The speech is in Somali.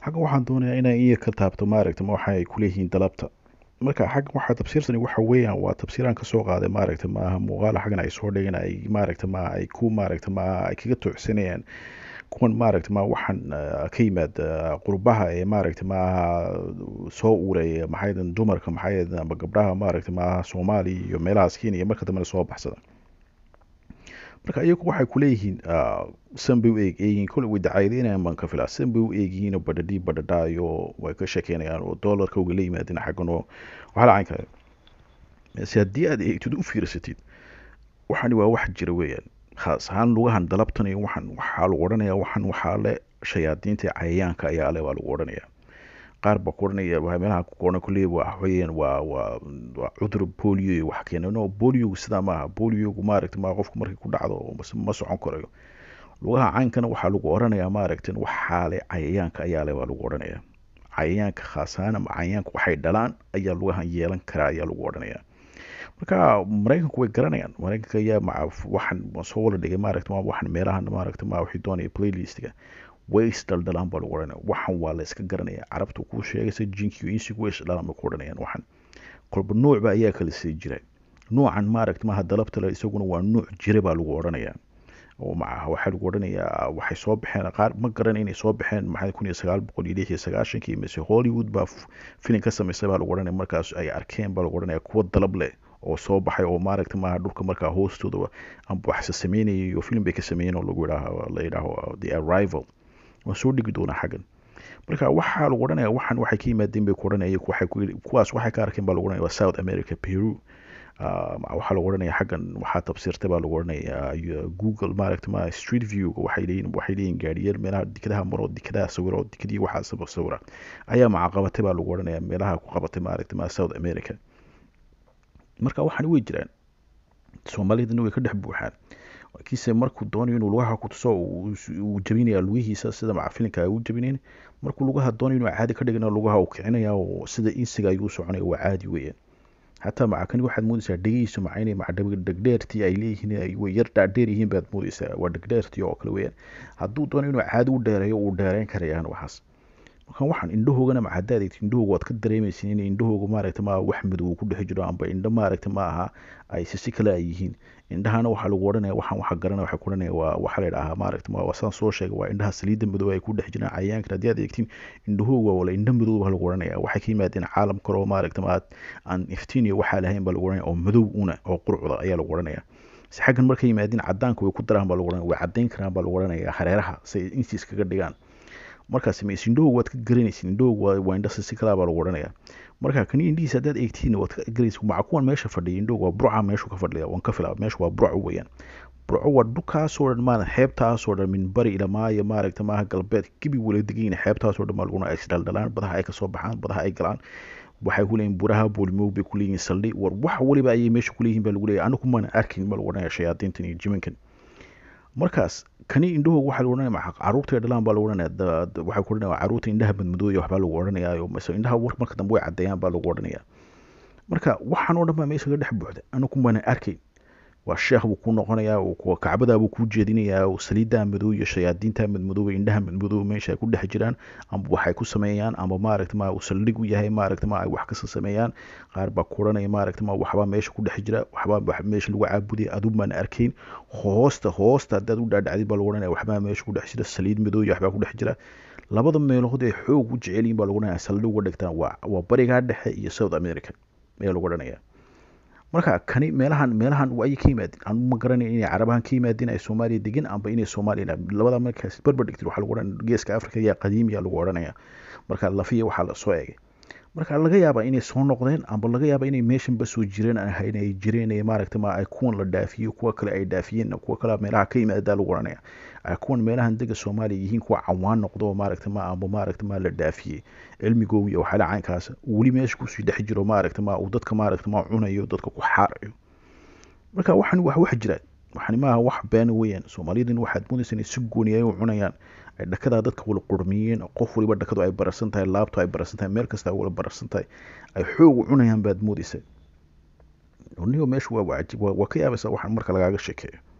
xaggan waxaan doonayaa inaan iya ka taabto maaragta ma waxa ay kuleeyihiin dalabta marka xaggan waxaa tafsiirsani waxa weeyaan waa tafsiiraan kasoo qaaday maaragta maaha muuqaal xaggan ay soo dhigeen ay maaragta ma ay ku maaragta ma ay kaga tuucsanayaan kuwan maaragta ma waxaan ka yimaad qurbaha ee maaragta maaha soo uuraya maxay dumarka maxay ama gabdhaha maaragta maaha soomaaliya iyo meelahaas kenya marka dambena soo baxsada marka iyagu waxay kuleeyihiin san bay u eegyihiin kole way dacayadeynayaan baan ka filaa san bay u eegyihiin badhadhii badhadhaayo way ka sheekeynayaan oo doolarka uga la yimaadeen xaggan oo waxaa la cayn kale se haddii aad eegtid u fiirsatid waxani waa wax jira weeyaan khaas ahaan lugahan dalabtan iyo waxan waxaa lagu odhanayaa waxan waxaa le shayaadiinta cayayaanka ayaa le waa lagu odhanayaa qaar baa ku odhanaya meelaha ku qoran kulley waa weeyaan waa waa waa cudur polio iyo wax keena no poliogu sidaa maaha poliogu maaragta ma qofku markay ku dhacdo ma socon karayo lugaha caynkana waxaa lagu odhanayaa maaragta waxaa le cayayaanka ayaa le waa lagu odhanayaa cayayaanka khaas ahaan ama cayayaanka waxay dhalaan ayaa lugahan yeelan karaa ayaa lagu odhanayaa marka maraykanku way garanayaan maraykanka ayaa maca waxan soo wala dhigay maaragta waxan meelahan maaragta ma wixii doonaya playlistga way isdhaldalaan baa lagu odhanaya waxan waa la iska garanaya carabta kuu sheegaysa jinkiyo insigu way isdhalaan bay ku odhanayaan waxan kolba nuucba ayaa kala sii jira nuucan maaragta maaha dalabtale isaguna waa nuuc jira baa lagu odhanayaa oo macaha waxaa lagu odhanayaa waxay soo baxeen qaar ma garan inay soo baxeen maxay kun iyo sagaal boqol iyo lix iyo sagaashankii mise hollywood baa filin ka samaysay baa lagu odhanaya markaas ay arkeen baa lagu odhanaya kuwa dalab leh oo soo baxay oo maaragta maaha dhulka markaa hoostooda amba waxse sameynayay iyo film bay ka sameeyeen oo lagu yidhaaho la yidhaaho the arrival waan soo dhigi doonaa xaggan marka waxaa lagu odhanaya waxan waxay ka yimaadeen bay ku odhanaya waxay kuwaas waxay ka arkeen baa lagu odhanaya waa south america peru waxaa lagu odhanaya xaggan waxaa tafsiirtay baa lagu odhanaya google maaragta ma street view waxay leeyihin waxay leeyihin gaadhiyeer meelaha dikadaha maro dikadaha sawiro dikadii waxaa sawira ayaa macaqabatay baa lagu odhanaya meelaha ku qabatay maaragta ma south america marka waxaan way jiraan soomaalidana way ka dhex buuxaan kiise markuu doonayo inuu lugaha ku tuso uu jabinaya lugihiisa sida macafilinka ay u jabinayn markuu lugaha doonayo inuu caadi ka dhigana lugaha uu kicinaya oo sida insiga ayuu soconaya waa caadi weeyaan xataa macakani waxaad moodaysaa dhegihiisa macaynay macdhegdheertii ay leeyihiin way yar dhaadheer yihiin baad moodaysaa waa dhegdheertii oo kale weeyaan hadduu doonayo inuu caadi u dheereeyo uu dheereyn karayaan waxaas marka waxaan indhahoogana ma haddaad eegtid indhahooga waad ka dareemaysin in indhahooga maaragta ma wax madow ku dhex jiro amba indho maaragta ma aha ay sisi kale ay yihiin indhahana waxaa lagu odhanaya waxaan waxa garanaya waxay ku odhanaya waa waxaa la yidhahaa maaragta ma waa saan soo sheegay waa indhaha saliidda madow ay ku dhex jiraan cayayaankan haddii aad eegtiin indhahooga wala indho madow baa lagu odhanaya waxay ka yimaadeen caalam kale oo maaragta ma aan iftiin iyo waxaa lahayn baa lagu odhanaya oo madow una oo qurcda ayaa lagu odhanaya si xaggan markay yimaadeen cadaanka way ku daraan baa lagu odhanaya way caddayn karaan baa lagu odhanaya hareeraha say insiis kaga dhigaan markaas mayse indhahooga waad ka garanaysin indhahooga waa indha sisi kalaa baa lagu odhanaya marka kani indhihiisa haddaad eegtiin waad ka garanaysin maca kuwan meesha fadhiya indhahooga waa burca meeshu ka fadhiya waan ka filaa meeshu waa burco weeyaan burco waa dhulkaasoo dhan maana xeebtaasoo dhan min bari ila maayo maaragta maaha galbeed gibi wala degayin xeebtaasoo dhan baa laguna ay isdhaldhalaan badaha ay kasoo baxaan badaha ay galaan waxay ku leeyihin buraha boolimoog bay ku leeyihin saldhi war wax waliba ayay meesha ku leeyihin baa lagu leeyahay anigu maana arkin baa lagu odhanaya shayaadiintan iyo jiminkan markaas kani indhahooga waxaa lagu odhanaya caruurta dhalaan baa lagu odhanaya waxay ku odhanaya caruurta indhaha madmadooya waxbaa lagu odhanaya mise indhaha war marka dambe way caddeeyaan baa lagu odhanaya marka waxaan oo dhan baa meesha ka dhex buuxda anigu maana arkayn waa sheekh buu ku noqonayaa kacbadaa buu kuu jeedinayaa saliiddaa madow iyo shayaadiinta madmadooba indhaha madmadooba meesha ay ku dhex jiraan amba waxay ku sameeyaan amba maaragta ma uu saldhig u yahay maaragta ma ay wax kasa sameeyaan qaar baa ku odhanaya maaragta ma waxbaa meesha ku dhex jira waxbaa meesha lagu caabudaya aduu baan arkayn hoosta hoosta haddaad u dhaadhacdid baa lagu odhanaya waxbaa meesha ku dhex jira saliid madow iyo waxbaa ku dhex jira labada meelood ee xoog u jecel yihin baa lagu odhanaya saldhig uga dhigtaan waa waa barigaa dhexe iyo south america ayaa lagu odhanaya marka kani meelahan meelahan ayay ka yimaadeen anu ma garanay inay carabahan ka yimaadeen ay soomaaliya degeen amba inay soomaaliya labada markaas barbar dhigtid waxaa lagu odhanaya geeska africa ayaa qadiimiya lagu odhanaya marka lafiya waxaa la soo eegay marka laga yaabaa inay soo noqdeen amba laga yaabaa inay meeshanba soo jireen ahayn ay jireen maaragta ma ay kuwan la dhaafiyo kuwa kale ay dhaafiyeen kuwa kale meelaha ka yimaadaa lagu odhanaya ay kuwan meelahan dega soomaaliya yihiin kuwa cawaan noqdo maaragta ma amba maaragta ma la dhaafiyey cilmigooga iyo waxyaala caynkaas weli meesha kusii dhex jiro maaragta ma uu dadka maaragta ma cunayo dadka ku xaarayo marka waxan wax wax jiraan waxani maaha wax beena weeyaan soomaaliyadan waxaad moodaysa inay si gooni ay u cunayaan ay dhakadaa dadka wala qurmiyeen qof waliba dhakadu ay bararsan tahay laabto ay bararsan tahay meel kasta ay wala bararsan tahay ay xoog u cunayaan baad moodaysa nigo meesha waa waa ka yaabaysa waxaan marka lagaaga sheekeeyo